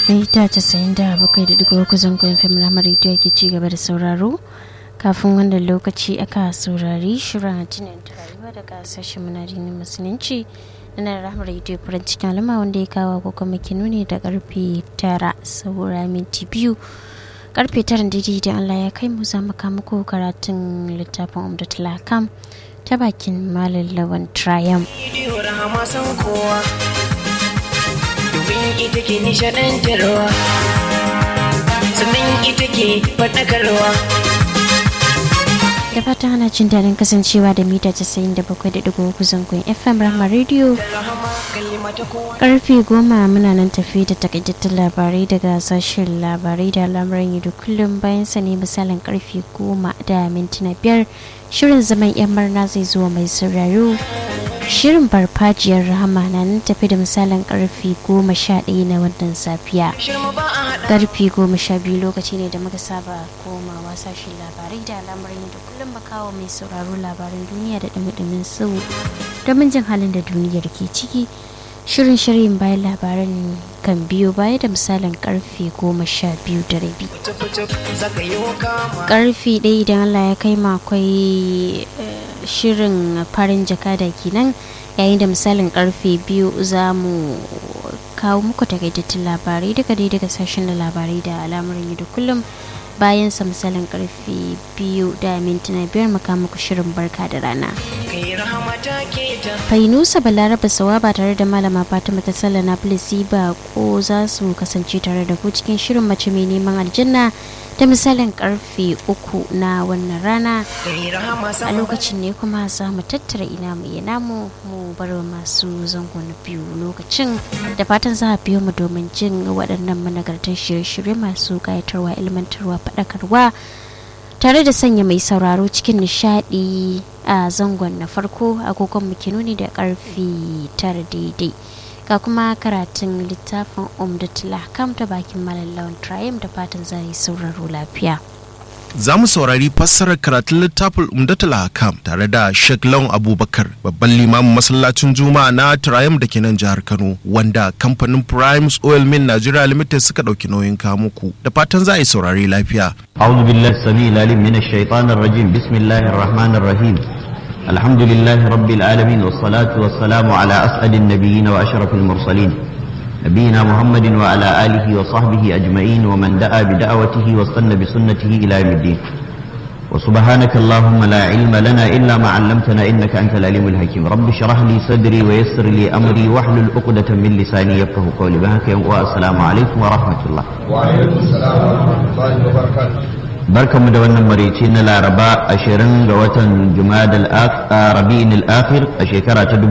mita casa'in da bakwai da digo uku zangon fim na rediyo ke ci gaba da sauraro kafin wannan lokaci aka saurari shirin tunan rayuwa daga sashen munadinin musulunci na rahama rediyo farin cikin alama wanda ya kawo ko kuma nuni da karfe tara saura minti biyu karfe tara daidai da allah ya kai mu za mu kama ko karatun littafin umdatul hakam ta bakin malam lawan triumph domin ita ke nishadantarwa sannan ita ke faɗakarwa da fata ana jin daɗin kasancewa da mita 97.3 zangon fm rama radio karfe goma muna nan tafi da takaitattun labarai daga sashen labarai da lamuran yau da kullum bayan sa ne misalin karfe goma da mintuna biyar shirin zaman yan murna zai zuwa mai sauraro shirin farfajiyar rahama na nan tafi da misalin karfe goma sha ɗaya na wannan safiya karfe goma sha biyu lokaci ne da muka saba komawa sashen labarai da al'amuran da kullum makawa mai sauraro labaran duniya da dumi su domin jin halin da duniyar ke ciki shirin shirin bayan labaran kan biyo baya da misalin karfe goma sha biyu da rabi karfe ɗaya idan allah ya kai akwai shirin farin jakada kenan yayin da misalin karfe biyu za mu kawo muku takaitattun labarai daga dai daga sashen da labarai da al'amuran da kullum bayan sa misalin karfe biyu da mintuna biyar maka muku shirin barka da rana fainusa balaraba sawa ba tare da malama fatima ta sallah na ba ko za su kasance tare da ku cikin shirin mace mai neman aljanna da misalin karfe uku na wannan rana a lokacin ne kuma za mu tattara ina mu yi namu mu bar masu zango na biyu lokacin da fatan za a biyo mu domin jin waɗannan managartar shirye-shirye masu ƙayatarwa ilmantarwa faɗakarwa tare da sanya mai sauraro cikin nishaɗi a zangon na farko agogon mu nuni da karfe tara daidai ga kuma karatun littafin umdatul kam ta bakin malallawan trium da fatan za yi sauraro lafiya za mu saurari fassarar karatun littafin umdatul hakam tare da Sheikh Lawan Abubakar babban limamin masallacin Juma'a na Triumph da ke nan jihar Kano wanda kamfanin Primes Oil Mill Nigeria Limited suka dauki nauyin muku da fatan za a yi saurari lafiya. أعوذ بالله السميع العليم من الشيطان الرجيم بسم الله الرحمن الرحيم الحمد لله رب العالمين والصلاة والسلام على أسعد النبيين وأشرف المرسلين نبينا محمد وعلى آله وصحبه أجمعين ومن دعا بدعوته واستنى بسنته إلى يوم الدين وسبحانك اللهم لا علم لنا إلا ما علمتنا إنك أنت العليم الحكيم رب اشرح لي صدري ويسر لي أمري واحلل عقدة من لساني يفقه قولي بهك والسلام عليكم ورحمة الله وعليكم السلام ورحمة الله وبركاته barkamu da wannan maraice na laraba ashirin ga watan jumadal rabi'in al-akhir a shekara ta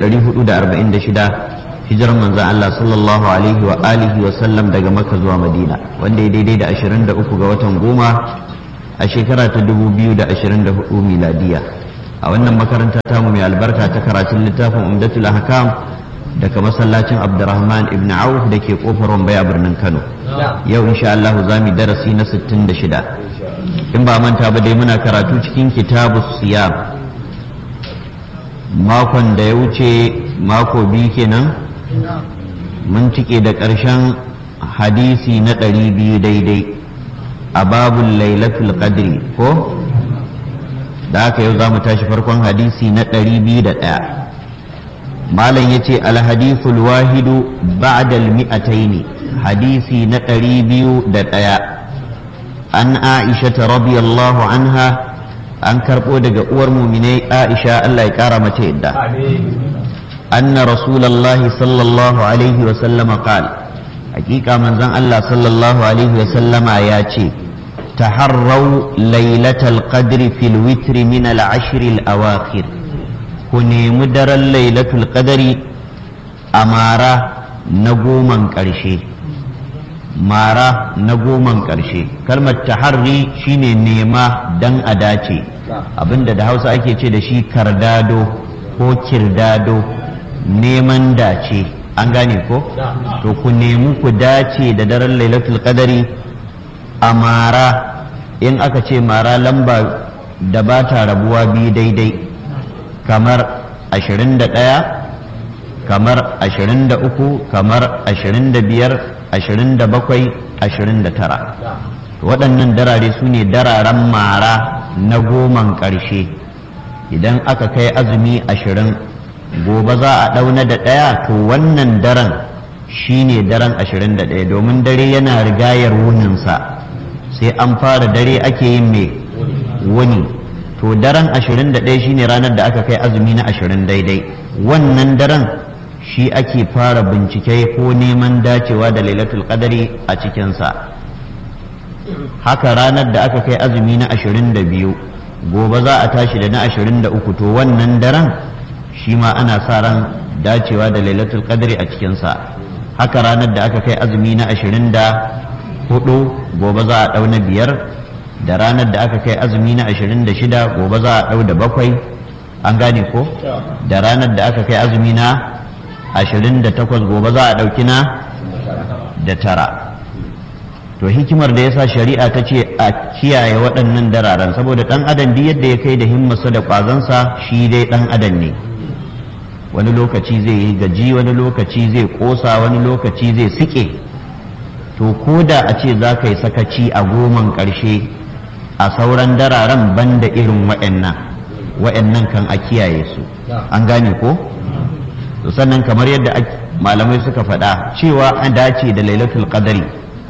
1446 hijirar manzon Allah sallallahu alaihi wa alihi wa sallam daga makka zuwa madina wanda ya daidai da 23 ga watan goma a shekara ta 2024 miladiya a wannan makaranta tamu mai albarka ta karatun littafin umdatul ahkam daga masallacin abdurrahman ibn auf da ke kofar wambaya birnin kano yau insha Allah za mu darasi na 66 in ba manta ba dai muna karatu cikin kitabu siyam makon da ya wuce mako biyu kenan mun cike da ƙarshen hadisi na ɗari biyu daidai a babun lailatul qadri ko da haka yau za mu tashi farkon hadisi na ɗari biyu da ɗaya malam ya ce alhadithul wahidu ba'dal mi'ataini hadisi na ɗari biyu da ɗaya an aisha ta radiyallahu anha an karɓo daga uwar muminai aisha Allah ya ƙara mata yadda anna rasulallahi sallallahu alaihi wa sallama qal hakika manzon Allah sallallahu alaihi wa sallama ya ce taharrau lailatal qadri fil witri min al ashr al awakhir ku nemi daren lailatul qadri a mara na goman ƙarshe mara na goman ƙarshe kalmar taharri shine nema dan a dace abinda da hausa ake ce da shi kardado ko kirdado neman dace an gane ko to ku nemi ku dace da daren lailatul qadari a mara in aka ce mara lamba da ba ta rabuwa biyu daidai kamar 21 kamar 23 kamar 25 ashirin da bakwai ashirin da tara waɗannan darare su ne dararen mara na goman ƙarshe idan aka kai azumi ashirin gobe za a ɗauna da ɗaya to wannan daren shi ne daren ashirin da ɗaya domin dare yana rigayar wuninsa sai an fara dare ake yin mai wuni to daren ashirin da ɗaya shine ranar da aka kai azumi na ashirin daidai wannan daren shi ake fara bincike ko neman dacewa da lailatul qadari a cikinsa haka ranar da aka kai azumi na ashirin da biyu gobe za a tashi da na ashirin da uku to wannan daren shi ma ana sa ran dacewa da lailatul qadri a cikinsa haka ranar da aka kai azumi na ashirin da hudu gobe za a ɗau na biyar da ranar da aka kai azumi na ashirin da shida gobe za a ɗau da bakwai an gane ko da ranar da aka kai azumi na ashirin da takwas gobe za a ɗauki na da tara to hikimar da yasa shari'a ta ce a kiyaye waɗannan dararen saboda ɗan adam duk yadda ya kai da himmarsa da ƙwazonsa shi dai ɗan adam ne wani lokaci zai yi gaji wani lokaci zai ƙosa wani lokaci zai sike to ko da a ce za ka yi sakaci a goman ƙarshe a sauran dararen banda irin wa'annan wa'annan kan a kiyaye su an gane ko to sannan kamar yadda malamai suka faɗa cewa an dace da lailatul qadari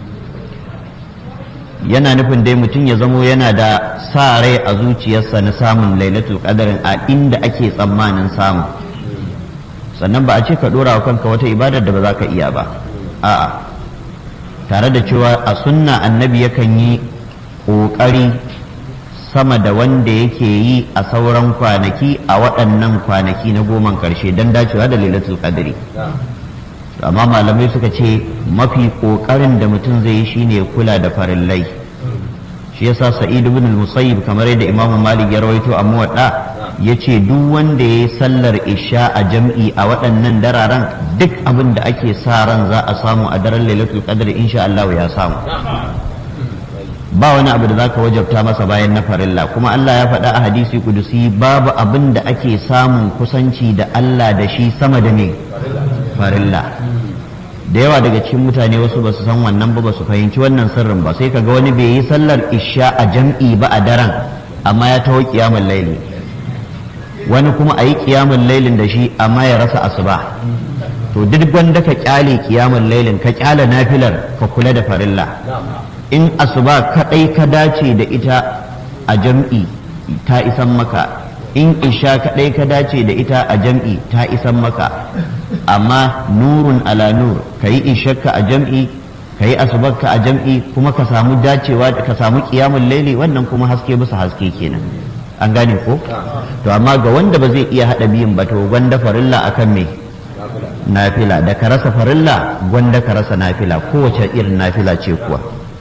yana nufin dai mutum ya zamo yana da sa rai a zuciyarsa na samun lailatul qadarin a inda ake tsammanin samu sannan ba a ce ka ɗora wa kanka wata ibadar da ba za ka iya ba a'a tare da cewa a sunna annabi yakan yi ƙoƙari sama da wanda yake yi a sauran kwanaki a waɗannan kwanaki na goman ƙarshe don dacewa da lailatul qadri amma malamai suka ce mafi ƙoƙarin da mutum zai yi shine kula da farillai shi yasa sa'id ibn al-musayyib kamar yadda imam malik ya rawaito a muwadda yace duk wanda ya yi sallar isha a jam'i a waɗannan dararen duk abin da ake sa ran za a samu a daren lailatul qadr insha Allah ya samu ba wani abu da zaka wajabta masa bayan na farilla kuma Allah ya faɗa a hadisi kudusi babu abin da ake samun kusanci da Allah da shi sama da ne farilla da yawa daga cikin mutane wasu ba su san wannan ba ba su fahimci wannan sirrin ba sai kaga wani bai yi sallar isha a jam'i ba a daren amma ya taho kiyamul laili wani kuma a yi kiyamul lailin da shi amma ya rasa asuba to duk wanda ka kyale kiyamul lailin ka kyale nafilar ka kula da farilla in asuba kadai ka dace da ita a jam'i ta isan maka in isha kadai ka dace da ita a jam'i ta isan maka amma nurun ala nur ka yi ishakka a jam'i ka yi asubarka a jam'i kuma ka samu dacewa ka samu kiyamun laili wannan kuma haske bisa haske kenan an gane ko to amma ga wanda ba zai iya hada biyun ba to gwanda farilla akan me nafila da ka rasa farilla gwanda ka rasa nafila kowace irin nafila ce kuwa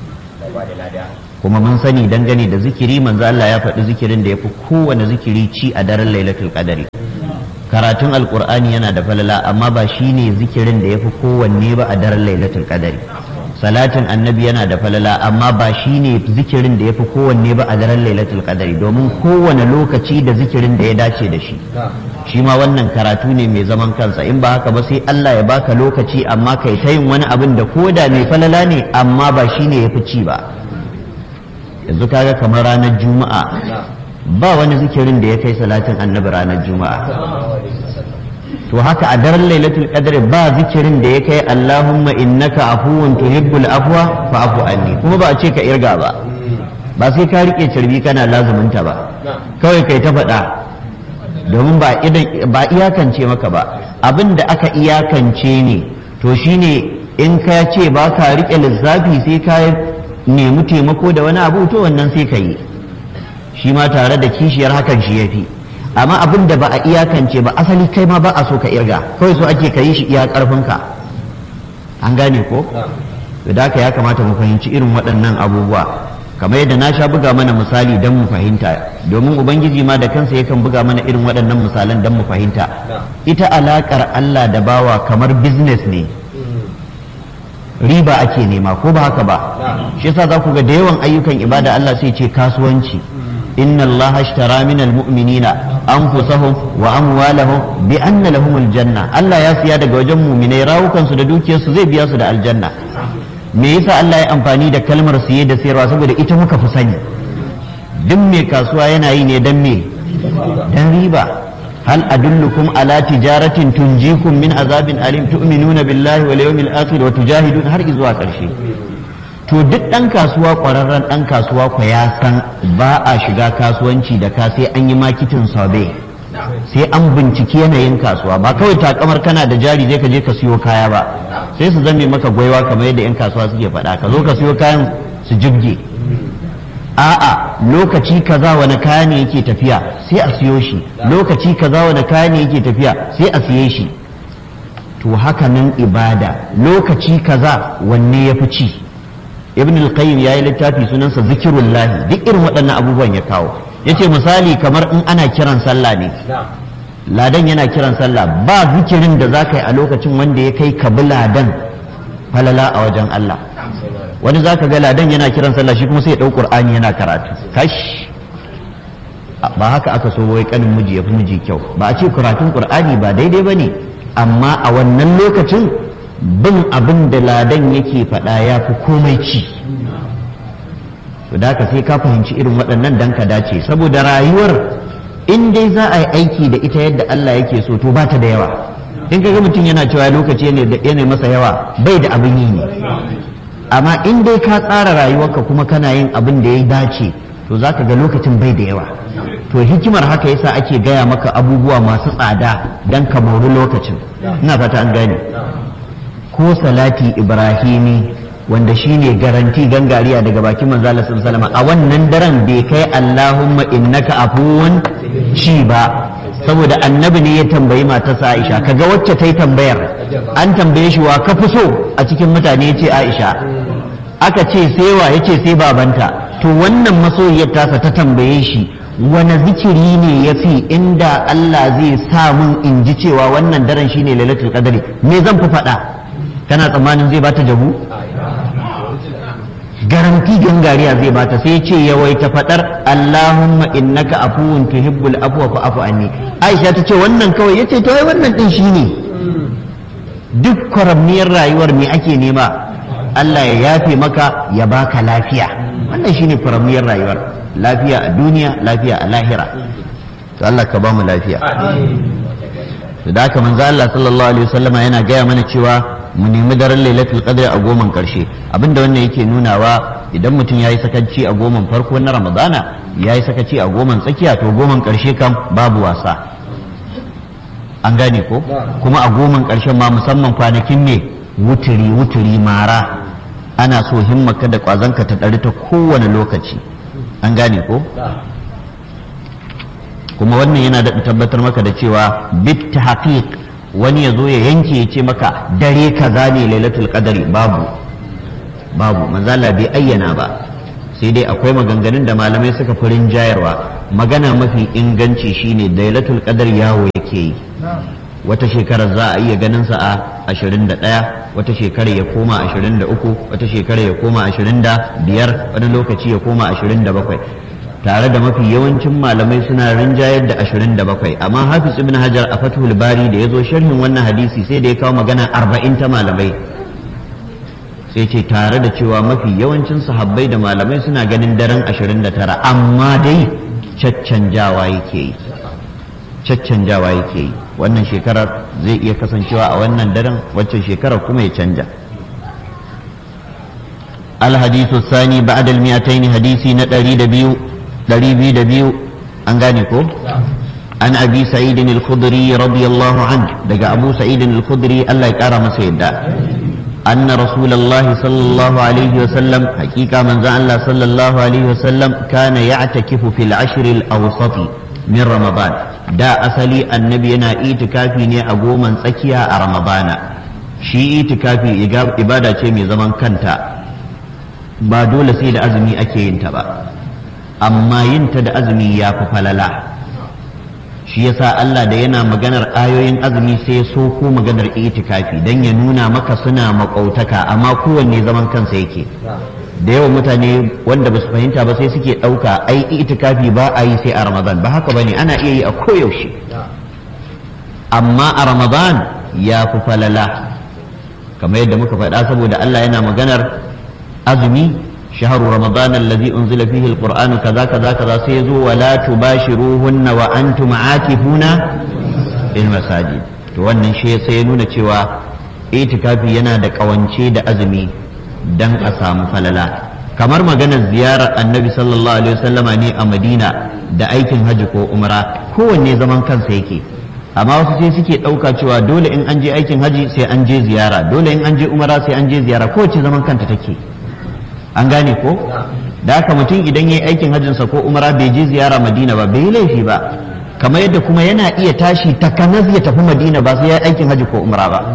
kuma mun sani dangane da zikiri manzo Allah ya faɗi zikirin da yafi kowane zikiri ci a daren lailatul qadari karatun alqur'ani yana da falala amma ba shine zikirin da yafi kowanne ba a daren lailatul qadari salatin annabi yana da falala amma ba shine zikirin da yafi kowanne ba a daren lailatul qadari domin kowane lokaci da zikirin da ya dace da shi shi ma wannan karatu ne mai zaman kansa in ba haka ba sai Allah ya baka lokaci amma kai ta yin wani abin da koda mai falala ne amma ba shine yafi ci ba yanzu kaga kamar ranar juma'a ba wani zikirin da ya kai salatin annabi ranar juma'a to haka a daren lailatul qadr ba zikirin da ya kai allahumma innaka afuwun tuhibbul afwa fa'fu anni kuma ba a ce ka irga ba ba sai ka rike carbi kana lazuminta ba kawai kai ta faɗa domin ba idan ba iyakance maka ba abin da aka iyakance ne to shine in ka ce ba ka rike lissafi sai ka nemi taimako da wani abu to wannan sai ka yi shi ma tare da kishiyar hakan shi ya fi amma abin da ba a iyakance ba asali kai ma ba a so ka irga kawai so ake ka yi shi iya karfinka an gane ko da haka ya kamata mu fahimci irin waɗannan abubuwa kamar yadda na sha buga mana misali don mu fahimta domin ubangiji ma da kansa yakan buga mana irin waɗannan misalan don mu fahimta ita alaƙar allah da bawa kamar business ne riba ake nema ko ba haka ba shi yasa za ku ga da yawan ayyukan ibada Allah sai ce kasuwanci inna Allah ashtara min almu'minina anfusahum wa amwalahum bi anna lahum aljanna Allah ya siya daga wajen mu'minai rawukan su da dukiyar su zai biya su da aljanna me yasa Allah ya amfani da kalmar siye da sayarwa saboda ita muka fi sani duk mai kasuwa yana yi ne dan me dan riba hal adullukum ala tijaratin tunjikum min azabin alim tu'minuna billahi wal yawmil akhir wa tujahidun har zuwa karshe to duk dan kasuwa kwararren dan kasuwa ko ya san ba a shiga kasuwanci da ka sai an yi makitin sabe sai an binciki yanayin kasuwa ba kawai takamar kana da jari zai ka je ka siyo kaya ba sai su zame maka gwaiwa kamar yadda 'yan kasuwa suke faɗa ka zo ka siyo kayan su jibge a'a lokaci kaza wani kaya ne yake tafiya sai a siyo shi lokaci kaza wani kaya ne yake tafiya sai a siye shi to haka nan ibada lokaci kaza wanne ya fi ci ibn al-qayyim yayi littafi sunansa zikirullah duk irin waɗannan abubuwan ya kawo yace misali kamar in ana kiran sallah ne ladan yana kiran sallah ba zikirin da za ka yi a lokacin wanda ya kai ka bi ladan falala a wajen Allah wani za ka ga ladan yana kiran sallah shi kuma sai ya ɗau ƙur'ani yana karatu kash ba haka aka so wai kanin miji ya fi miji kyau ba a ce karatun ƙur'ani ba daidai ba ne amma a wannan lokacin bin abin da ladan yake faɗa ya fi komai ci to da sai ka fahimci irin waɗannan dan ka dace saboda rayuwar in dai za a yi aiki da ita yadda Allah yake so to ba ta da yawa in kaga mutum yana cewa lokaci ne da yana masa yawa bai da abin yi ne amma in dai ka tsara rayuwarka kuma kana yin abin da ya dace to za ka ga lokacin bai da yawa to hikimar haka yasa ake gaya maka abubuwa masu tsada don ka mori lokacin ina fata an gane ko salati ibrahimi wanda shine garanti gangariya daga bakin manzo Allah sallallahu a wannan daren bai kai Allahumma innaka afuwun ci ba saboda annabi ne ya tambayi matarsa Aisha kaga wacce ta yi tambayar an tambaye shi wa ka fi so a cikin mutane ce Aisha aka ce sai wa yace sai babanta to wannan masoyiyar tasa ta tambaye shi wani zikiri ne ya fi inda Allah zai sa mun in ji cewa wannan daren shine lailatul qadri me zan fi faɗa kana tsammanin zai bata jabu garanti gangariya zai bata sai ce yawaita fadar Allahumma innaka afuwun tuhibbul afwa fa afu anni Aisha ta ce wannan kawai yace to ai wannan din shine duk kwaramniyar rayuwar me ake nema Allah ya yafe maka ya baka lafiya wannan shine kwaramniyar rayuwar lafiya a duniya lafiya a lahira to Allah ka ba mu lafiya da haka manzo Allah sallallahu alaihi wasallama yana gaya mana cewa mu nemi daren lailatul qadr a goman karshe abinda wannan yake nunawa idan mutum yayi sakaci a goman farko na ramadana yayi sakaci a goman tsakiya to goman karshe kam babu wasa an gane ko kuma a goman karshen ma musamman kwanakin ne wuturi wuturi mara ana so himmaka da kwazanka ta ɗari ta kowane lokaci an gane ko kuma wannan yana da tabbatar maka da cewa bit haqiq wani ya zo ya yanke ya ce maka dare kaza ne lailatul qadari babu babu manzala bai ayyana ba sai dai akwai maganganun da malamai suka fi rinjayarwa magana mafi inganci shine lailatul qadar yawo yake yi wata shekarar za a iya ganin sa a 21 wata shekarar ya koma 23 wata shekarar ya koma 25 wani lokaci ya koma 27 tare da mafi yawancin malamai suna rinjayar da 27 amma hafiz ibn hajar a fathul bari da ya zo sharhin wannan hadisi sai da ya kawo magana 40 ta malamai sai ce tare da cewa mafi yawancin sahabbai da malamai suna ganin daren 29 amma dai caccanjawa yake yi caccanjawa yake yi wannan shekarar zai iya kasancewa a wannan daren waccan shekarar kuma ya canja الحديث الثاني بعد المئتين حديثي ندري دبيو دري بي دبيو أنغانيكو عن أبي سعيد الخدري رضي الله عنه دقى أبو سعيد الخدري الله يكرم سيدا أن رسول الله صلى الله عليه وسلم حقيقة من زعل الله صلى الله عليه وسلم كان يعتكف في العشر الأوسط من رمضان دا أصلي النبي أنا إيتكافي ني أقوما سكيا رمضان شي إيتكافي إبادة شيء زمن كنتا ba dole sai da azumi ake yin ta ba amma yin ta da azumi ya fi falala shi yasa Allah da yana maganar ayoyin azumi sai so ko maganar itikafi dan ya nuna maka suna makautaka amma kowanne zaman kansa yake da yawan mutane wanda ba su fahimta ba sai suke ɗauka ai itikafi ba a yi sai a ramadan ba haka bane ana iya yi a koyaushe amma a ramadan ya fi falala kamar yadda muka faɗa saboda Allah yana maganar azumi shahru ramadan alladhi unzila fihi alquran kaza kaza kaza sai yazo wala tubashiruhunna wa antum aakifuna fil masajid to wannan shi sai ya nuna cewa itikafi yana da kawance da azumi dan a samu falala kamar maganar ziyarar annabi sallallahu alaihi wasallama ne a madina da aikin hajji ko umra kowanne zaman kansa yake amma wasu sai suke ɗauka cewa dole in an je aikin hajji sai an je ziyara dole in an je umra sai an je ziyara kowace zaman kanta take an gane ko da haka mutum idan ya yi aikin hajjinsa ko umra bai je ziyara madina ba bai yi laifi ba kamar yadda kuma yana iya tashi takanas ya tafi madina ba sai ya yi aikin hajji ko umra ba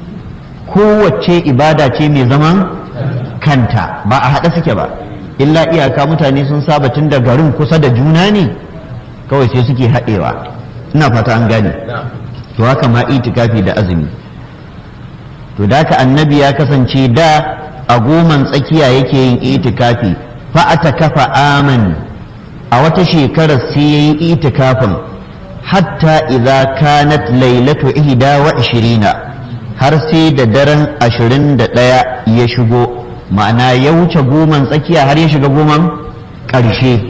kowace ibada ce mai zaman kanta ba a haɗe suke ba illa iyaka mutane sun saba tun da garin kusa da juna ne kawai sai suke haɗewa ina fata an gane to haka ma itikafi da azumi to da ka annabi ya kasance da a goman tsakiya yake yin itikafi fa ata kafa aman a wata shekarar sai yayi itikafin hatta idza kanat lailatu ihda wa ishirina har sai da daren ashirin da ɗaya ya shigo ma'ana ya wuce goman tsakiya har ya shiga goman ƙarshe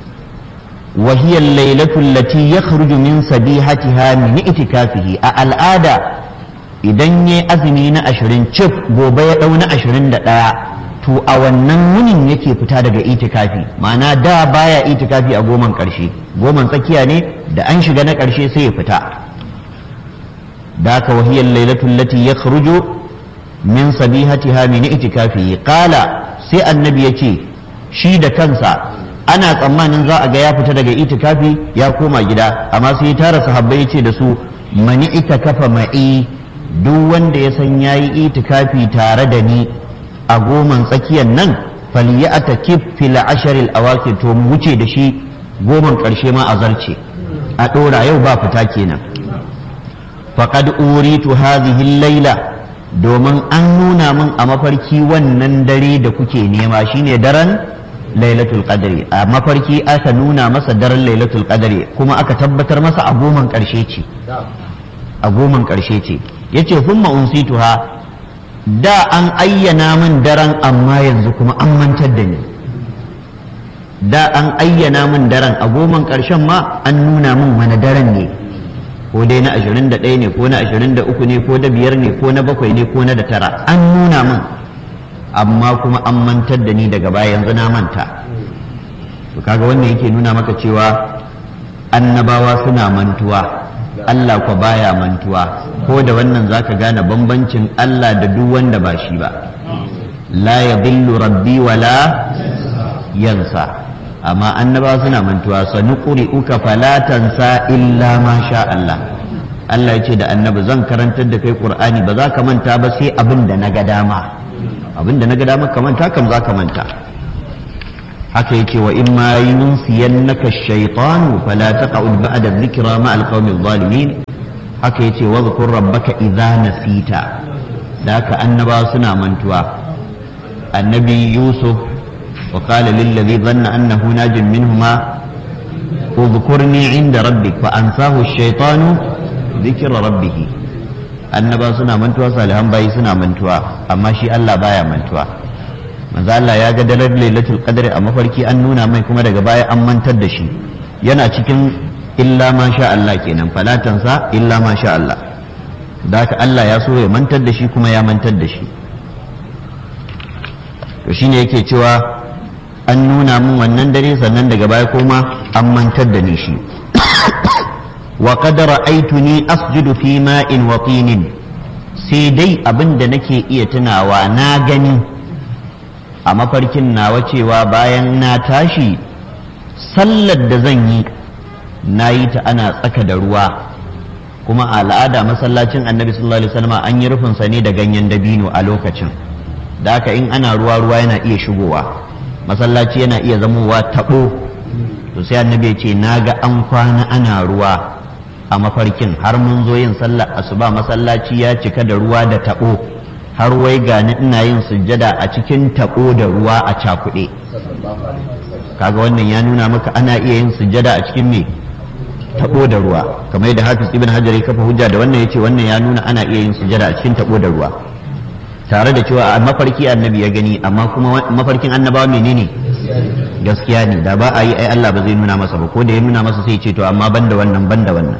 وهي الليلة التي يخرج من سبيحتها من اعتكافه العادة idan ya azumi na ashirin cif gobe ya ɗau na ashirin da ɗaya to a wannan wunin yake fita daga itikafi ma'ana da baya itikafi a goman ƙarshe goman tsakiya ne da an shiga na ƙarshe sai ya fita da ka wahiyar lailatul lati ya min sabihatiha min itikafi qala sai annabi ya ce shi da kansa ana tsammanin za a ga ya fita daga itikafi ya koma gida amma sai ya tara sahabbai ya ce da su mani ita kafa ma'i duk wanda ya san yayi itikafi tare da ni a goman tsakiyar nan falyata kif fil asharil awakir to mu wuce da shi goman karshe ma a zarce a dora yau ba fita kenan faqad uritu hadhihi laila domin an nuna min a mafarki wannan dare da kuke nema shine daren lailatul qadri a mafarki aka nuna masa daren lailatul qadri kuma aka tabbatar masa a goman karshe ce a goman karshe ce yace humma unsituha da an ayyana min daren amma yanzu kuma an mantar da ni da an ayyana min daren a goman karshen ma an nuna min wani daren ne ko dai na 21 ne ko na 23 ne ko da biyar ne ko na bakwai ne ko na da tara an nuna min amma kuma an mantar da ni daga baya yanzu na manta to kaga wannan yake nuna maka cewa annabawa suna mantuwa Allah kwa baya mantuwa ko da wannan zaka gane bambancin Allah da duk wanda ba shi ba la yadhillu rabbi wala yansa amma annabawa suna mantuwa sanuqri'uka fala tansa illa ma sha Allah Allah ya ce da annabi zan karantar da kai Qur'ani ba za ka manta ba sai abin da na ga dama abinda na ga damar ka manta kam za ka manta haka yake wa in ma yunsiyannaka ash-shaytanu fala taq'ud ba'da dhikra ma al-qawmi adh-dhalimin haka yace wa dhkur rabbaka idza nasita da haka annaba suna mantuwa annabi yusuf wa qala lil ladhi dhanna annahu najin minhuma اذكرني عند ربك فأنساه الشيطان ذكر ربه annaba suna mantuwa salihan bayi suna mantuwa amma shi Allah baya mantuwa manzo Allah ya ga dalar lailatul qadri a mafarki an nuna mai kuma daga baya an mantar da shi yana cikin illa ma sha Allah kenan falatansa illa ma sha Allah da haka Allah ya so ya mantar da shi kuma ya mantar da shi to shine yake cewa an nuna min wannan dare sannan daga baya kuma an mantar da ni shi وقد رأيتني أسجد في ماء وطين sai dai abin da nake iya tunawa na gani a mafarkin nawa cewa bayan na tashi sallar da zan yi na yi ta ana tsaka da ruwa kuma a al'ada masallacin annabi sallallahu alaihi wasallam an yi rufinsa ne da ganyen dabino a lokacin da haka in ana ruwa ruwa yana iya shigowa masallaci yana iya zamowa taɓo to sai annabi ya ce na ga an kwana ana ruwa a mafarkin har mun zo yin sallar asuba masallaci ya cika da ruwa da taɓo har wai gani ina yin sujjada a cikin taɓo da ruwa a cakuɗe kaga wannan ya nuna maka ana iya yin sujjada a cikin me taɓo da ruwa kamar yadda hafiz ibn hajar ya kafa hujja da wannan yace wannan ya nuna ana iya yin sujjada a cikin taɓo da ruwa tare da cewa a mafarki annabi ya gani amma kuma mafarkin annabawa menene gaskiya ne da ba a yi ai Allah ba zai nuna masa ba ko da ya nuna masa sai ce to amma banda wannan banda wannan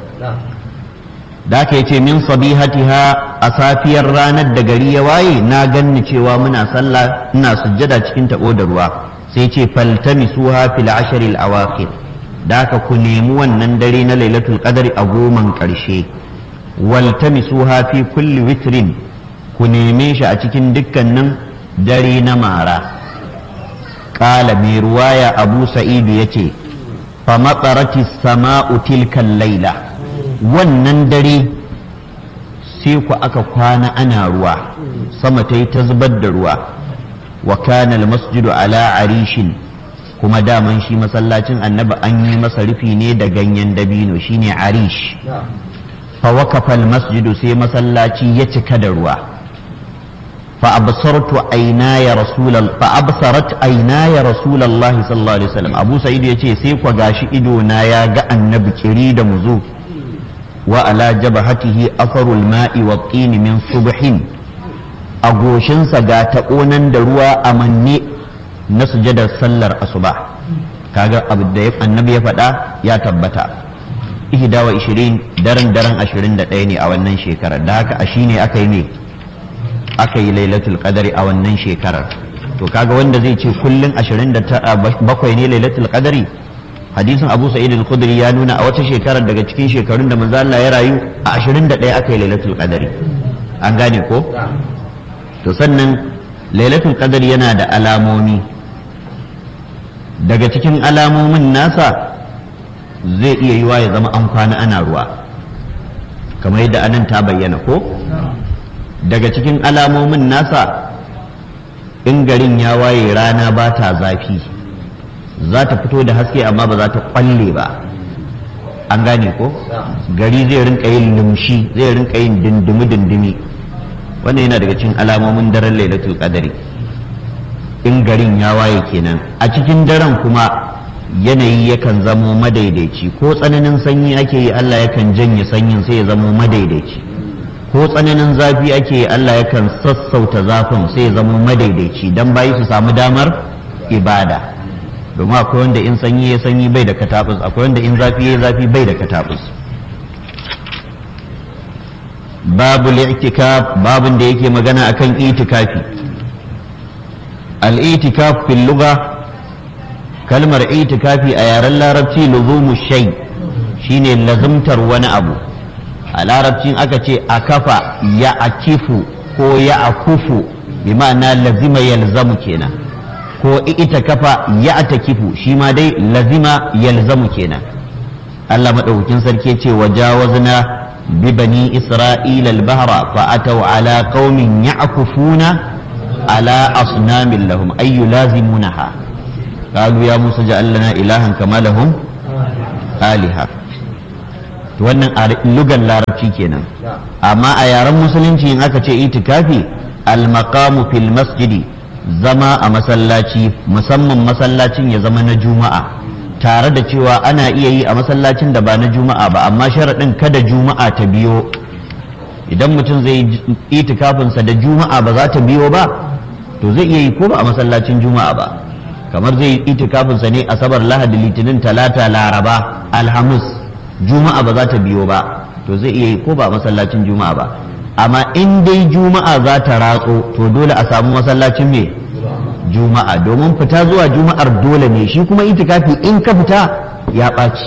da aka yace min sabihatiha a safiyar ranar da gari ya waye na ganni cewa muna sallah ina sujjada cikin tabo da ruwa sai ce faltamisuha fil ashr al awakhir da aka ku nemi wannan dare na lailatul qadri a goman karshe waltamisuha fi kulli witrin ku neme shi a cikin dukkanin dare na mara ƙala mai ruwaya abu sa'idu ya ce fa matsarati sama'u tilkan laila wannan dare sai ku aka kwana ana ruwa sama ta yi ta zubar da ruwa wa kana masjidu ala arishin kuma daman shi masallacin annabi an yi masa rufi ne da ganyen dabino shine arish fa wakafa masjidu sai masallaci ya cika da ruwa فأبصرت عيناي رسول فأبصرت عيناي رسول الله صلى الله عليه وسلم أبو سعيد يتي سيف وغاشي إدونا يا النبي كريد مزو وعلى جبهته أثر الماء والطين من صبح أغوشن سغاتا أونن دروا أمني نسجد سلر أصبح kaga abu da annabi ya faɗa ya tabbata ihda wa ishirin daren daren ashirin da ɗaya ne a wannan shekarar da haka a shine aka yi ne aka yi lailatul qadari a wannan shekarar to kaga wanda zai ce kullun 27 ne lailatul qadari hadisin Abu Sa'id al-Khudri ya nuna a wata shekarar daga cikin shekarun da manzo Allah ya rayu a 21 aka yi lailatul qadari an gane ko to sannan lailatul qadari yana da alamomi daga cikin alamomin nasa zai iya yiwa ya zama an kwana ana ruwa kamar yadda anan ta bayyana ko daga cikin alamomin nasa in garin ya waye rana ba ta zafi za ta fito da haske amma ba za ta kwalle ba an gane ko gari zai rinka yin lumshi zai rinka yin dindimi dindimi wannan yana daga cikin alamomin daren lailatul qadari in garin ya waye kenan a cikin daren kuma yanayi yakan zamo madaidaici ko tsananin sanyi ake yi Allah yakan janye sanyin sai ya zamo madaidaici ko tsananin zafi ake Allah yakan sassauta zafin sai ya zama madaidaici don bayi su samu damar ibada domin akwai wanda in sanyi ya sanyi bai da katabus akwai wanda in zafi ya zafi bai da katabus babu li'tikaf babun da yake magana akan itikafi al-itikaf fil lugha kalmar itikafi a yaren larabci luzumu shay shine lazumtar wani abu a larabcin aka ce a kafa ya akifu ko ya akufu bi ma'ana lazima yalzamu kenan ko ita kafa ya atakifu shi ma dai lazima yalzamu kenan Allah madaukakin sarki ce wajawazna bi bani isra'ila al-bahra fa ataw ala qaumin ya'kufuna ala asnamin lahum ay yulazimunaha qalu ya musa ja'al lana ilahan kama lahum aliha wannan a lugan larabci kenan amma a yaren musulunci in aka ce itikafi almaqamu fil masjidi zama a masallaci musamman masallacin ya zama na juma'a tare da cewa ana iya yi a masallacin da ba na juma'a ba amma sharaɗin kada juma'a ta biyo idan mutum zai yi itikafinsa da juma'a ba za ta biyo ba to zai iya yi ko ba a masallacin juma'a ba kamar zai yi itikafinsa ne asabar lahadi litinin talata laraba alhamis juma'a ba za ta biyo ba to zai iya yi ko ba masallacin juma'a ba amma in dai juma'a za ta ratso to dole a samu masallacin me juma'a domin fita zuwa juma'ar dole ne shi kuma itikafi in ka fita ya ɓaci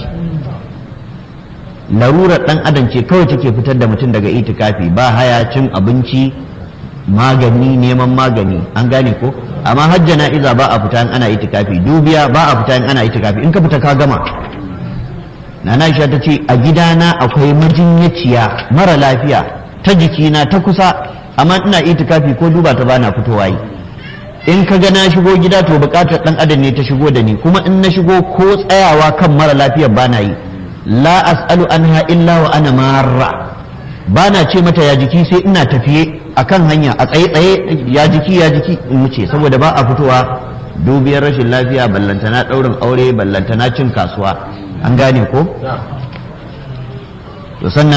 larurar ɗan adam ce kawai take fitar da mutum daga itikafi ba haya cin abinci magani neman magani an gane ko amma hajja na'iza ba a fita in ana itikafi dubiya ba a fita in ana itikafi in ka fita ka gama nana Aisha ta ce a gidana akwai majinyaciya mara lafiya ta jikina ta kusa amma ina itikafi ko duba ta bana fitowa yi in ka ga na shigo gida to bukatar dan adam ne ta shigo da ni kuma in na shigo ko tsayawa kan mara lafiyar bana yi la as'alu anha illa wa ana marra bana ce mata ya jiki sai ina tafiye akan hanya a tsaye tsaye ya jiki ya jiki in wuce saboda ba a fitowa dubiyar rashin lafiya ballantana daurin aure ballantana cin kasuwa an gane ko to sannan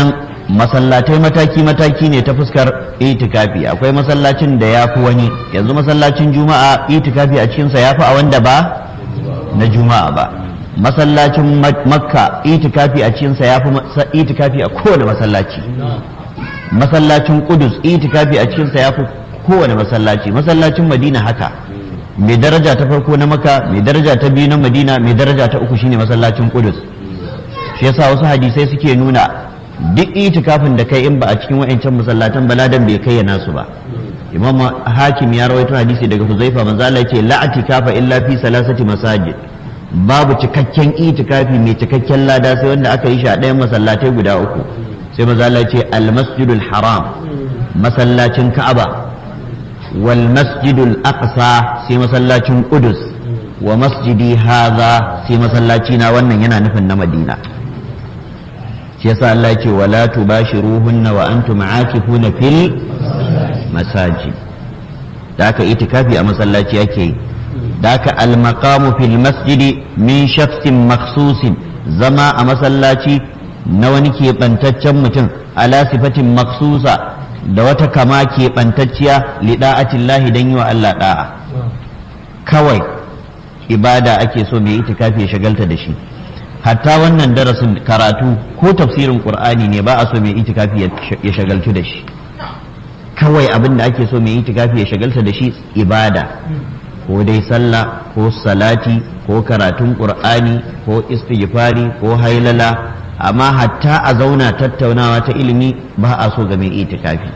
masallatai mataki-mataki ne ta fuskar itikafi akwai masallacin da ya fi wani yanzu masallacin juma'a itikafi a cikinsa ya fi a wanda ba na juma'a ba masallacin makka itikafi a cikinsa ya fi itikafi a kowane masallaci masallacin kudus itikafi a cikinsa ya fi kowane masallaci masallacin madina haka mai daraja ta farko na maka mai daraja ta biyu na madina mai daraja ta uku shine masallacin kudus shi yasa wasu hadisai suke nuna duk itikafin da kai in ba a cikin wa'ancan masallatan baladan bai kai nasu ba imam hakim ya rawaito hadisi daga huzaifa manzo Allah yace la atikafa illa fi salasati masajid babu cikakken itikafi mai cikakken lada sai wanda aka yi shi a ɗayan masallatai guda uku sai manzo Allah yace al masjidul haram masallacin ka'aba wal masjidul aqsa sai masallacin qudus wa masjidi hadha sai masallaci na wannan yana nufin na madina shi yasa Allah ce wala tubashiruhunna wa antum aakifuna fil masajid da aka itikafi a masallaci yake yi da aka almaqamu fil masjidi min shakhsin makhsusin zama a masallaci na wani keɓantaccen mutum ala sifatin maksusa da wata kama keɓantacciya lida'atillahi don yi wa Allah da'a kawai ibada ake so mai itikafi ya shagalta da shi hatta wannan darasin karatu ko tafsirin qur'ani ne ba a so mai itikafi ya shagaltu da shi kawai abin da ake so mai itikafi ya shagalta da shi ibada ko dai sallah ko salati ko karatun qur'ani ko istighfari ko hailala amma hatta a zauna tattaunawa ta ilimi ba a so ga mai itikafi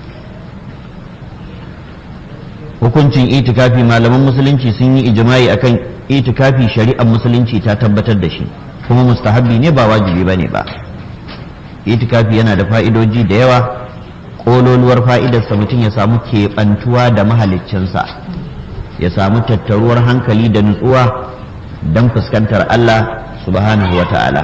hukuncin itikafi malaman musulunci sun yi ijma'i akan itikafi shari'ar musulunci ta tabbatar da shi kuma mustahabbi ne ba wajibi bane ba itikafi yana da fa'idoji da yawa kololuwar fa'idarsa mutum ya samu keɓantuwa da mahaliccinsa ya samu tattaruwar hankali da nutsuwa don fuskantar Allah subhanahu wa ta'ala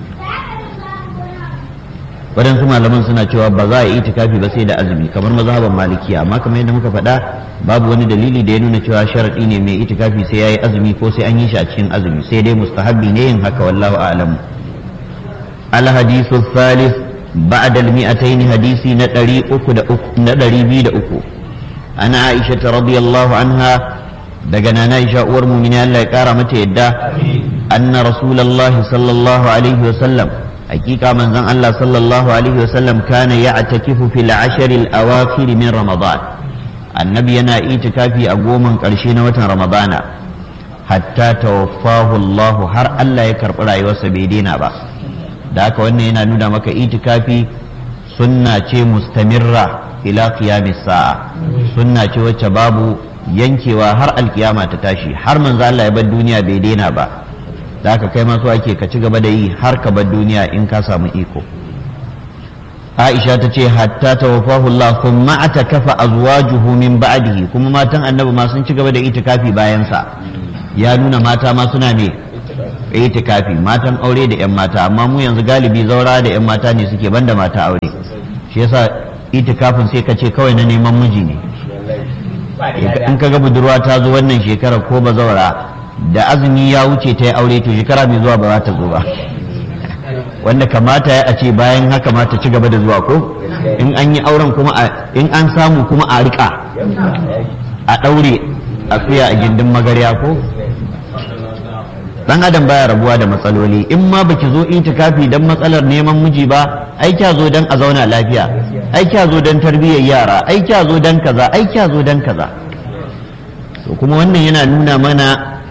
waɗansu malaman suna cewa ba za a yi itikafi ba sai da azumi kamar mazhaban malikiya amma kamar yadda muka faɗa babu wani dalili da ya nuna cewa sharaɗi ne mai itikafi sai ya yi azumi ko sai an yi shi a cikin azumi sai dai mustahabbi ne yin haka wallahu a'lam الحديث الثالث بعد المئتين حديثي ندري أكد ندري بيد أكو أنا عائشة رضي الله عنها دقنا نائشة أور من الله كارمة يدا أن رسول الله صلى الله عليه وسلم حقيقة من زن الله صلى الله عليه وسلم كان يعتكف في العشر الأواخر من رمضان النبي أنا إيتكافي أقوما قرشين وتن رمضان حتى توفاه الله هر الله يكرب رأي وسبيدين بس da haka wannan yana nuna maka itikafi sunna ce mustamirra ila qiyamis sa'a sunna ce wacce babu yankewa har alkiyama ta tashi har manzo Allah ya bar duniya bai daina ba da haka kai ma so ake ka ci gaba da yi har ka bar duniya in ka samu iko Aisha ta ce hatta tawaffahu Allah thumma atakafa azwajuhu min ba'dihi kuma matan annabi ma sun ci gaba da itikafi bayan sa ya nuna mata ma suna ne itikafi matan aure da 'yan mata amma mu yanzu galibi zaura da 'yan mata ne suke banda mata aure shi yasa itikafin sai ka ce kawai na neman miji ne in ka ga budurwa ta zo wannan shekara ko ba zaura da azumi ya wuce ta yi aure to shekara mai zuwa ba za ta zo ba wanda kamata ya a ce bayan haka ma ta ci gaba da zuwa ko in an yi auren kuma in an samu kuma a rika a ɗaure a fiya a gindin magarya ko dan adam baya rabuwa da matsaloli in ma baki zo itikafi dan matsalar neman miji ba ai kya zo dan a zauna lafiya ai kya zo dan tarbiyyar yara ai kya zo dan kaza ai kya zo dan kaza to kuma wannan yana nuna mana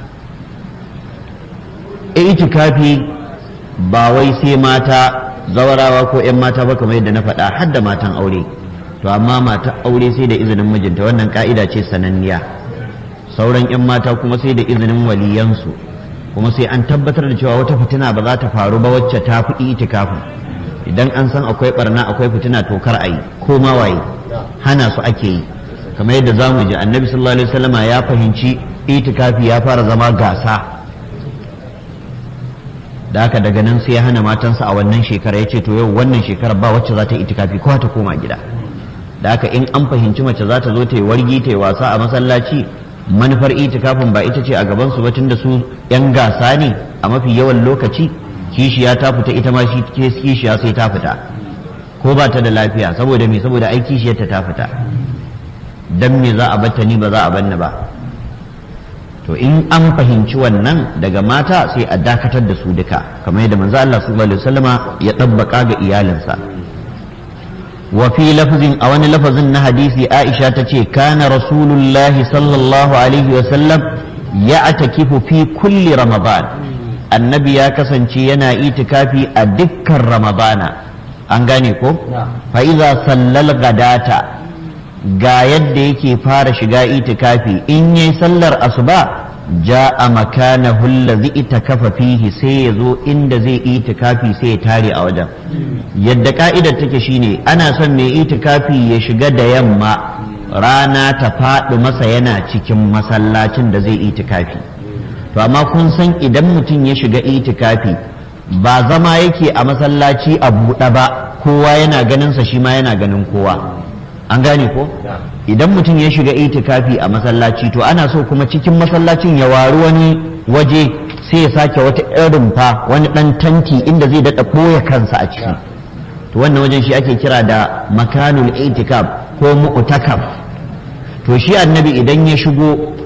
itikafi ba wai sai mata zawarawa ko 'yan mata ba kamar yadda na faɗa har da matan aure to amma mata aure sai da izinin mijinta wannan ka'ida ce sananniya sauran 'yan mata kuma sai da izinin waliyansu kuma sai an tabbatar da cewa wata fitina ba za ta faru ba wacce ta fi itikafin idan an san akwai barna akwai fitina to kar a yi ko ma waye hana su ake yi kamar yadda za mu ji annabi sallallahu alaihi wasallama ya fahimci itikafi ya fara zama gasa da haka daga nan sai ya hana matansa a wannan shekara ya ce to yau wannan shekarar ba wacce za ta itikafi ko ta koma gida da haka in an fahimci mace za ta zo ta yi wargi ta yi wasa a masallaci manufar itikafin ba ita ce a gaban su ba da su yan gasa ne a mafi yawan lokaci kishiya ta fita ita ma shi kishiya sai ta fita ko ba ta da lafiya saboda me saboda aiki shi ta fita dan me za a batta ni ba za a banni ba to in an fahimci wannan daga mata sai a dakatar da su duka kamar yadda manzo Allah sallallahu alaihi wasallama ya tabbaka ga iyalinsa wa fi lafzin a wani lafazin na hadisi Aisha ta ce kana rasulullahi sallallahu alaihi wasallam ya atakifu fi kulli ramadan annabi ya kasance yana itikafi a dukkan ramadana an gane ko fa iza sallal gadata ga yadda yake fara shiga itikafi in yayi sallar asuba ja'a makanahu allazi itakafa fihi sai ya zo inda zai itikafi sai ya tare a wajen yadda ka'idar take shine ana son mai itikafi ya shiga da yamma rana ta faɗi masa yana cikin masallacin da zai itikafi to amma kun san idan mutum ya shiga itikafi ba zama yake a masallaci a buɗe ba kowa yana ganinsa shi ma yana ganin kowa an gane ko idan mutum ya shiga itikafi a masallaci to ana so kuma cikin masallacin ya waru wani waje sai ya sake wata irin fa wani ɗan tanti inda zai daɗa ɓoye kansa a ciki to wannan wajen shi ake kira da makanul itikaf ko mu'takaf to shi annabi idan ya shigo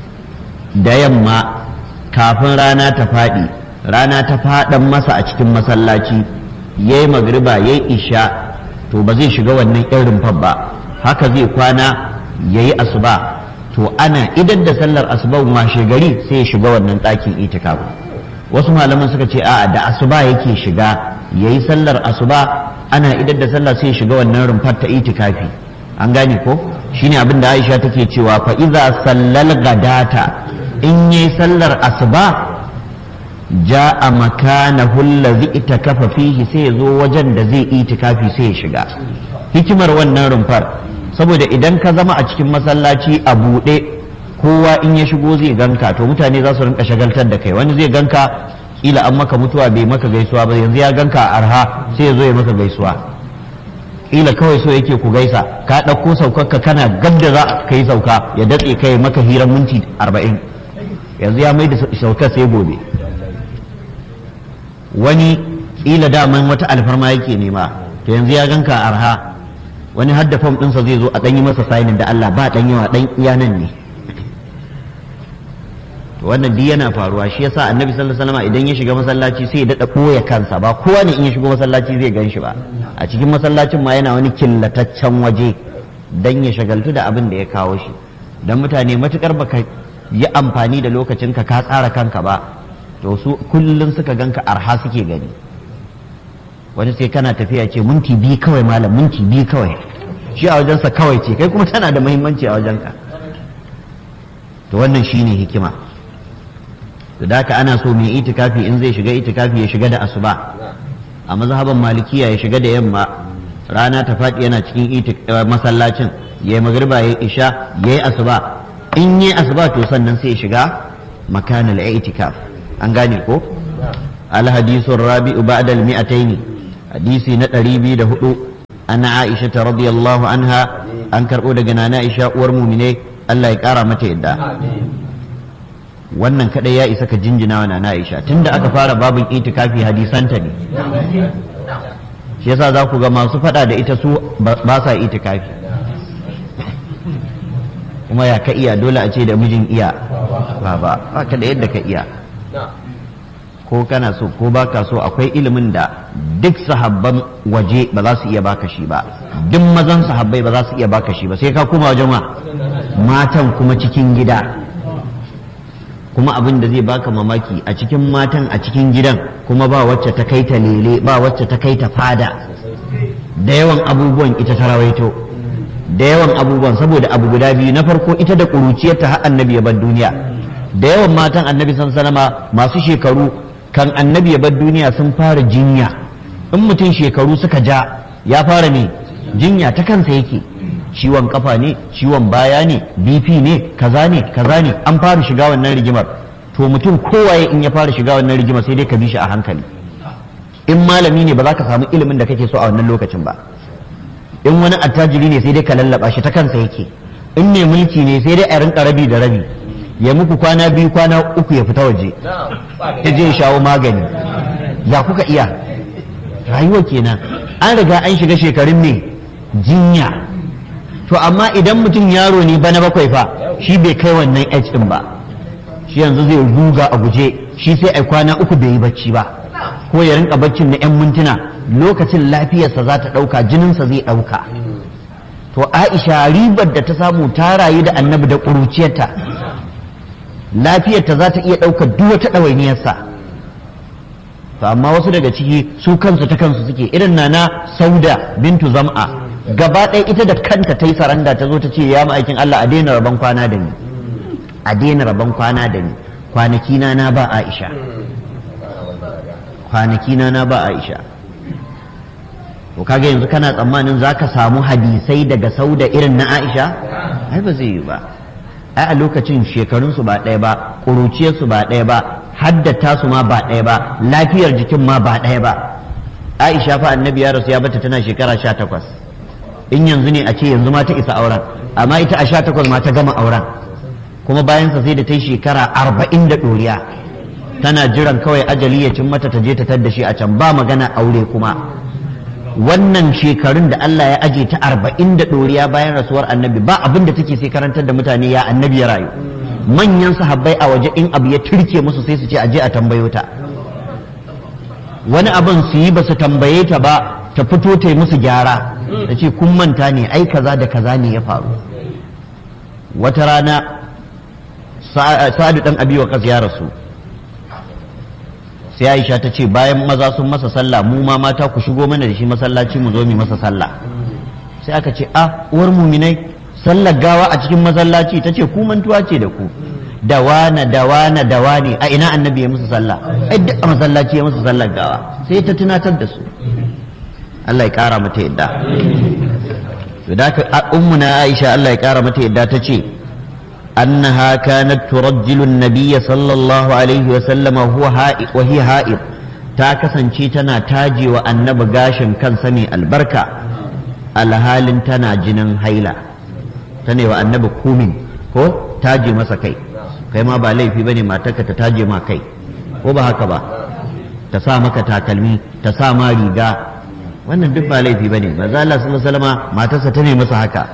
da yamma kafin rana ta faɗi rana ta faɗan masa a cikin masallaci ya yi magriba ya yi isha to ba zai shiga wannan irin rumfar ba haka zai kwana ya yi asuba to ana idan da sallar asuba washe gari sai ya shiga wannan ɗakin itikaf wasu malaman suka ce a'a da asuba yake shiga ya yi sallar asuba ana idan da sallah sai ya shiga wannan rumfar ta itikafi an gane ko shine abin da Aisha take cewa fa iza sallal gadata in yi sallar asuba ja'a makanahu allazi itakafa fihi sai ya zo wajen da zai itikafi sai ya shiga hikimar wannan rumfar saboda idan ka zama a cikin masallaci a buɗe kowa in ya shigo zai ganka to mutane za su rinka shagaltar da kai wani zai ganka kila an maka mutuwa bai maka gaisuwa ba yanzu ya ganka a arha sai ya zo ya maka gaisuwa kila kawai so yake ku gaisa ka ɗauko saukarka kana gab da za ka yi sauka ya datse kai maka hirar minti arba'in yanzu ya mai da saukar sai gobe wani kila daman wata alfarma yake nema to yanzu ya ganka arha wani hadda fam ɗinsa zai zo a ɗanyi masa sainin da Allah ba ɗan yawa ɗan iyanan ne to wannan duk yana faruwa shi yasa annabi sallallahu alaihi wasallam idan ya shiga masallaci sai ya dada ɓoye kansa ba kowa ne in ya shigo masallaci zai gan shi ba a cikin masallacin ma yana wani killataccen waje dan ya shagaltu da abin da ya kawo shi dan mutane matukar baka yi amfani da lokacinka ka tsara kanka ba to su kullum suka ganka arha suke gani wani sai kana tafiya ce minti biyu kawai malam minti biyu kawai shi a wajensa kawai ce kai kuma tana da muhimmanci a wajenka to wannan shine hikima to da haka ana so mai itikafi in zai shiga itikafi ya shiga da asuba a mazhaban malikiya ya shiga da yamma rana ta faɗi yana cikin masallacin ya yi magriba ya yi isha ya yi asuba in yi asuba to sannan sai ya shiga makanal itikaf an gane ko alhadisun rabi'u ba'da al-mi'ataini hadisi na ɗari biyu da hudu ana aisha ta radiyallahu anha an karɓo daga nana aisha uwar mumine Allah ya ƙara mata yadda wannan kadai ya isa ka jinjina wa nana aisha tunda aka fara babin itikafi hadisanta ne shi yasa za ku ga masu faɗa da ita su ba sa itikafi kuma ya ka iya dole a ce da mijin iya ba ba ba ka da yadda ka iya ko kana so ko baka so akwai ilimin da duk sahabban waje ba za su iya baka shi ba duk mazan sahabbai ba za su iya baka shi ba sai ka koma wajen matan kuma cikin gida kuma abin da zai baka mamaki a cikin matan a cikin gidan kuma ba wacce ta kai ta lele ba wacce ta kai ta fada da yawan abubuwan ita ta rawaito da yawan abubuwan saboda abu guda biyu na farko ita da ƙuruciyarta har annabi ya bar duniya da yawan matan annabi san sanama masu shekaru kan annabi ya bar duniya sun fara jinya in mutum shekaru suka ja ya fara ne jinya ta kansa yake ciwon kafa ne ciwon baya ne bp ne kaza ne kaza ne an fara shiga wannan rigimar to mutum kowaye in ya fara shiga wannan rigimar sai dai ka bi shi a hankali in malami ne ba za ka samu ilimin da kake so a wannan lokacin ba in wani attajiri ne sai dai ka lallaba shi ta kansa yake in ne mulki ne sai dai a rinka rabi da rabi ya muku kwana biyu kwana uku ya fita waje ya je ya shawo magani ya kuka iya rayuwa kenan an riga an shiga shekarun ne jinya to amma idan mutum yaro ne bana bakwai fa shi bai kai wannan age din ba shi yanzu zai ruga a guje shi sai ai kwana uku bai yi bacci ba ko ya rinka baccin na 'yan mintuna lokacin lafiyarsa za ta ɗauka jininsa zai ɗauka to aisha ribar da ta samu ta rayu da annabi da ƙuruciyarta lafiyarta za ta iya ɗaukar duk wata ɗawainiyarsa to amma wasu daga ciki su kansu ta kansu suke irin na sauda bintu zam'a gaba ɗaya ita da kanta ta yi saranda ta zo ta ce ya ma'aikin Allah a daina rabon kwana da ni a daina rabon kwana da ni kwanaki na na ba Aisha kwanaki na na ba Aisha to kaga yanzu kana tsammanin zaka samu hadisai daga sauda irin na Aisha ai ba zai yi ba ai a lokacin shekarunsu ba ɗaya ba ƙuruciyarsu ba ɗaya ba haddata su ma ba ɗaya ba lafiyar jikin ma ba ɗaya ba Aisha fa annabi ya rasu ya bata tana shekara sha takwas in yanzu ne a ce yanzu ma ta isa auren amma ita a sha takwas ma ta gama auren kuma bayansa sai da ta yi shekara arba'in da ɗoriya tana jiran kawai ajali ya cin mata ta je ta tadda shi a can ba magana aure kuma wannan shekarun da Allah ya aje ta arba'in da ɗoriya bayan rasuwar annabi ba abin da take sai karantar da mutane ya annabi ya rayu manyan sahabbai a waje in abu ya turke musu sai su ce aje a tambayo ta wani abin su yi ba su tambaye ta ba ta fito ta yi musu gyara ta ce kun manta ne ai kaza da kaza ne ya faru wata rana sa'adu dan abi wa ya rasu sai aisha ta ce bayan maza sun masa sallah mu ma mata ku shigo mana da shi masallaci mu zo mu masa sallah sai aka ce a uwar muminai sallar gawa a cikin masallaci ta ce ku mantuwa ce da ku dawana dawana dawane a ina annabi ya musu sallah ai duk a masallaci ya musu sallar gawa sai ta tunatar da su Allah ya kara mata yadda to da ka ummuna Aisha Allah ya kara mata yadda ta ce أنها كانت ترجل النبي صلى الله عليه وسلم وهو هائب وهي هائب ta kasance tana taje wa annabi gashin kan sami albarka alhalin tana jinin haila ta ne wa annabi kumin ko taje masa kai kai ma ba laifi ba ne matarka ta taje ma kai ko ba haka ba ta sa maka takalmi ta sa ma riga wannan duk ba laifi ba ne maza Allah sallallahu alaihi wasallama matarsa ta ne masa haka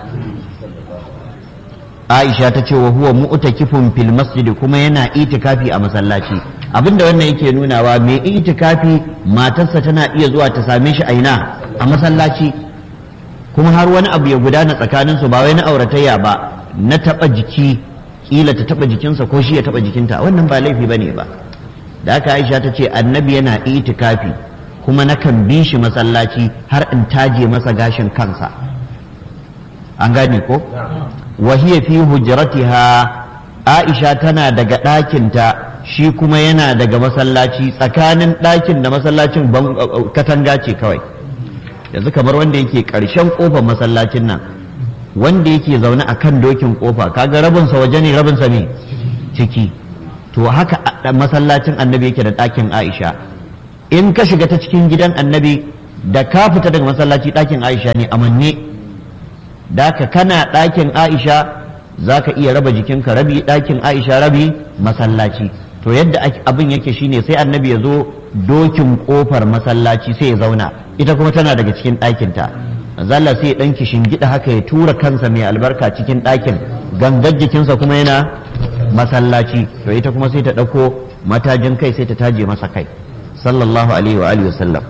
Aisha ta ce wa huwa mu'takifun fil masjid kuma yana itikafi a masallaci abinda wannan yake nunawa mai itikafi matarsa tana iya zuwa ta same shi a ina a masallaci kuma har wani abu ya gudana tsakanin su ba wai na auratayya ba na taba jiki kila ta taba jikinsa ko shi ya taba jikinta wannan ba laifi bane ba da haka Aisha ta ce annabi yana itikafi kuma nakan bi shi masallaci har in taje masa gashin kansa an gane ko وهي في هجرتها Aisha tana daga ɗakinta shi kuma yana daga masallaci tsakanin ɗakin da masallacin katanga ce kawai yanzu kamar wanda yake ƙarshen ƙofar masallacin nan wanda yake zaune a kan dokin ƙofa kaga rabinsa waje ne rabinsa ne ciki to haka masallacin annabi yake da ɗakin Aisha in ka shiga ta cikin gidan annabi da ka fita daga masallaci ɗakin Aisha ne amanne da ka kana ɗakin aisha za ka iya raba jikinka rabi ɗakin aisha rabi masallaci to yadda abin yake shine sai annabi ya zo dokin ƙofar masallaci sai ya zauna ita kuma tana daga cikin ɗakinta zalla sai ya ɗan gida haka ya tura kansa mai albarka cikin ɗakin gangar jikinsa kuma yana masallaci to ita kuma sai ta ɗauko matajin kai sai ta taje masa kai sallallahu alaihi wa alihi wasallam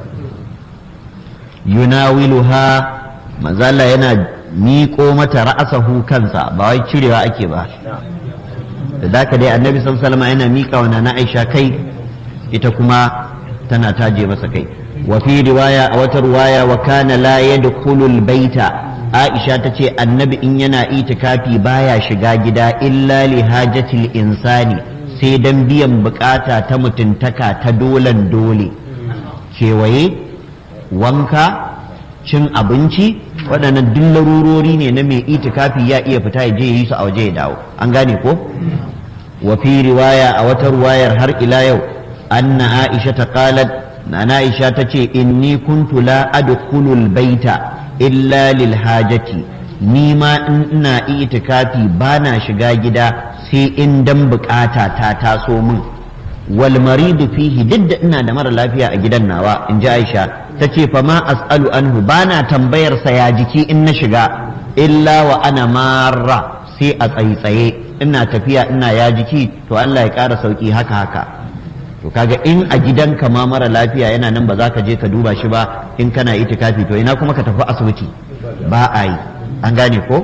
yunawiluha manzala yana miƙo mata ra'asahu kansa ba wai cirewa ake ba da zaka dai annabi sallallahu yana miƙa wa na Aisha kai ita kuma tana taje masa kai wa fi riwaya a wata riwaya wa kana la yadkhulu baita Aisha ta ce annabi in yana itikafi baya shiga gida illa li hajatil insani sai dan biyan bukata ta mutuntaka ta dolan dole kewaye wanka cin abinci waɗannan duk larurori ne na mai itikafi ya iya fita ya je yi su a waje ya dawo an gane ko wa fi riwaya a wata riwayar har ila yau anna aisha ta qalat na aisha ta ce inni kuntu la adkhulul baita illa lil hajati ni ma in ina itikafi bana shiga gida sai in dan bukata ta taso min wal maridu fihi duk da ina da mara lafiya a gidan nawa in ji aisha ta ce fa ma as'alu anhu bana tambayar sa ya jiki in na shiga illa wa ana marra sai a tsaitsaye ina tafiya ina ya jiki to Allah ya ƙara sauki haka haka to kaga in a gidanka ma mara lafiya yana nan ba za ka je ka duba shi ba in kana itikafi to ina kuma ka tafi asibiti ba a yi an gane ko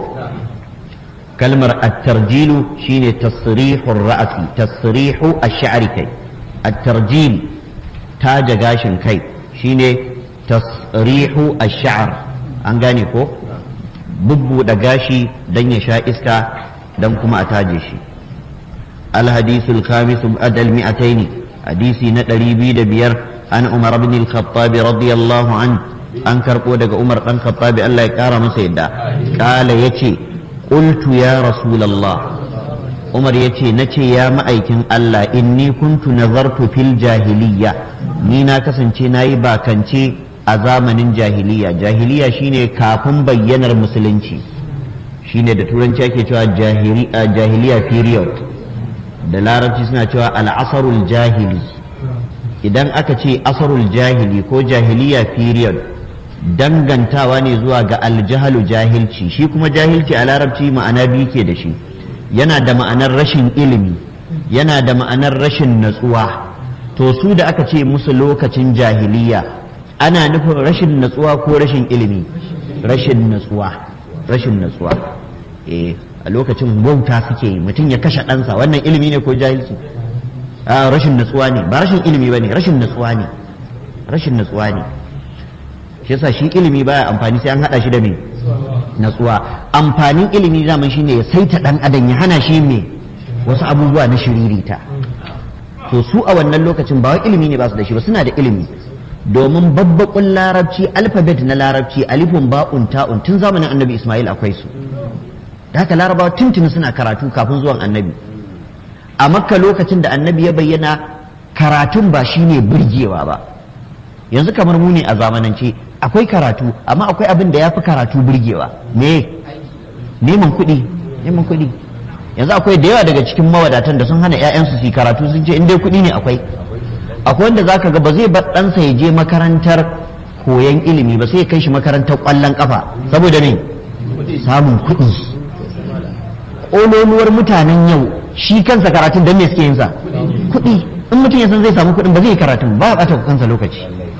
kalmar at-tarjilu shine tasrihur ra'si tasrihu ash-sha'ri kai at-tarjil taja gashin kai shine tasrihu ash-sha'r an gane ko bubbuɗe gashi dan ya sha iska dan kuma a taje shi الحديث الخامس بعد المئتين حديث ندري بيد بير عن عمر بن الخطاب رضي الله عنه an karɓo daga umar ɗan khattabi Allah ya ƙara masa yadda ƙala ya ce ƙultu ya rasulallah umar ya ce na ce ya ma'aikin Allah inni kuntu nazartu fil jahiliya ni na kasance na yi bakance a zamanin jahiliya jahiliya shine kafin bayyanar musulunci shine da turanci ake cewa jahiliya period da larabci suna cewa al'asarul jahili idan aka ce asarul jahili ko jahiliya period dangantawa ne zuwa ga aljahalu jahilci shi kuma jahilci a larabci ma'ana biyu ke da shi yana da ma'anar rashin ilimi yana da ma'anar rashin natsuwa to su da aka ce musu lokacin jahiliya ana nufin rashin natsuwa ko rashin ilimi rashin natsuwa rashin natsuwa eh a lokacin wauta suke yi mutum ya kashe ɗansa wannan ilimi ne ko jahilci a rashin natsuwa ne ba rashin ilimi ba ne rashin natsuwa ne rashin natsuwa ne shi yasa shi ilimi baya amfani sai an haɗa shi da me natsuwa amfanin ilimi zaman shine ya saita ɗan adam ya hana shi me wasu abubuwa na shiririta to su a wannan lokacin ba wai ilimi ne ba su da shi ba suna da ilimi domin babbaƙun larabci alfabet na larabci alifun ba'un ta'un tun zamanin annabi ismail akwai su da haka larabawa tuntuni suna karatu kafin zuwan annabi a makka lokacin da annabi ya bayyana karatun ba shine burgewa ba yanzu kamar mu ne a zamanance akwai karatu amma akwai abin da ya fi karatu burgewa me neman kuɗi neman kuɗi yanzu akwai da yawa daga cikin mawadatan da sun hana 'ya'yansu su yi karatu sun ce in dai kuɗi ne akwai akwai wanda zaka ga ba zai bar ɗansa ya je makarantar koyon ilimi ba sai ya kai shi makarantar ƙwallon ƙafa saboda ne samun kuɗi ƙololuwar mutanen yau shi kansa karatun don me suke yin sa kuɗi in mutum ya san zai samu kuɗin ba zai yi karatun ba a ɓata kansa lokaci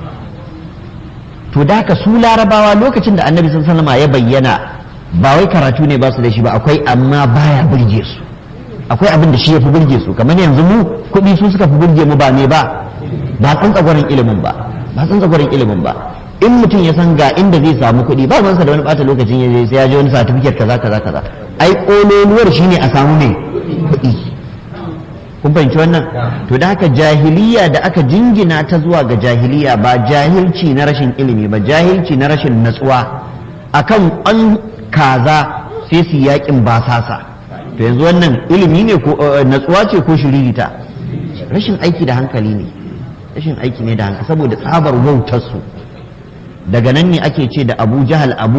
to da haka su larabawa lokacin da annabi sallama ya bayyana ba wai karatu ne ba su da shi ba akwai amma baya burge su akwai abin da shi ya fi burge su kamar yanzu mu kuɗi su suka fi burge mu ba me ba ba tsantsagwarin ilimin ba ba tsantsagwarin ilimin ba in mutum ya san ga inda zai samu kuɗi ba mansa da wani ɓata lokacin ya je sai ya je wani satifiket kaza kaza kaza ai ƙololuwar shine a samu mai kuɗi kun fahimci wannan to da haka jahiliya da aka jingina ta zuwa ga jahiliya ba jahilci na rashin ilimi ba jahilci na rashin natsuwa akan an kaza sai su yakin basasa to yanzu wannan ilimi ne ko natsuwa ce ko shiririta rashin aiki da hankali ne rashin aiki ne da hankali saboda tsabar wautarsu daga nan ne ake ce da abu jahal abu